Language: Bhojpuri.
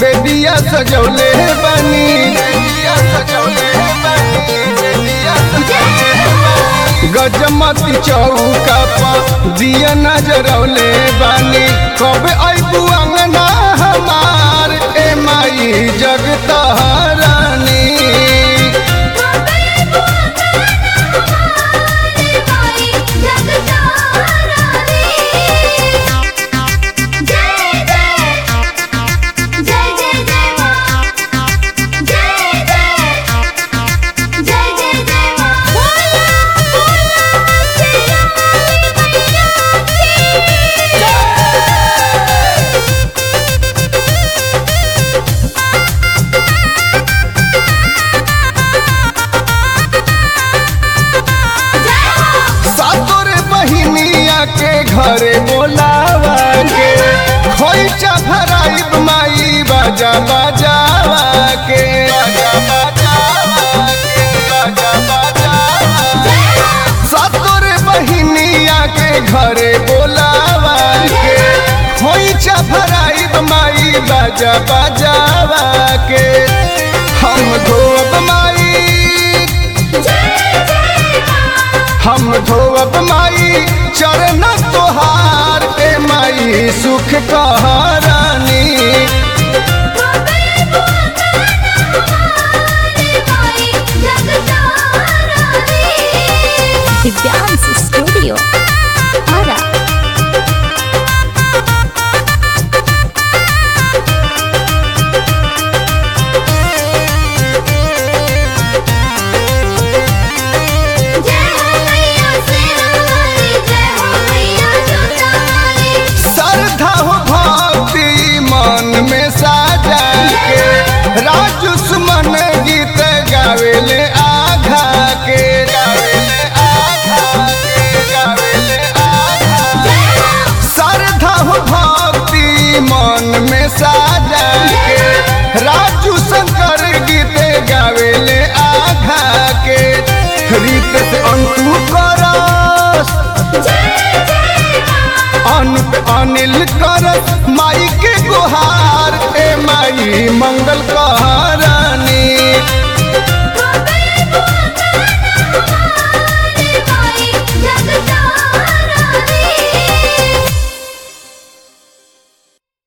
बेदिया सजौले बनी बेदिया सजौले बनी बेदिया सजौले बनी। गजमती चौका पर दिया नजरौले बानी कब अबू अंगना हमार ए माई जगतहरानी सातोर बहिनिया के घरे बोलावा के खोइचा भराइब माई बाजा बाजावा के बाजा बाजावा के बाजा बाजावा सातोर बहिनिया के घरे बोलावा के खोइचा भराइब माई बाजा बाजावा के हम धोब माई हम धोब माई चरण तोहार ए माई सुख कहारानी दिव्यांश स्टूडियो आरा श्रद्धा हो भक्ति मन में साजा के राजू सुमन गीत गावेले आघा के गावेले आघा के गावेले आघा श्रद्धा हो भक्ति मन में साजा के राजू शंकर गीत गावेले आघा के रीत से अंतु करस अनुप अनिल करस माई के गुहार ए माई मंगल कर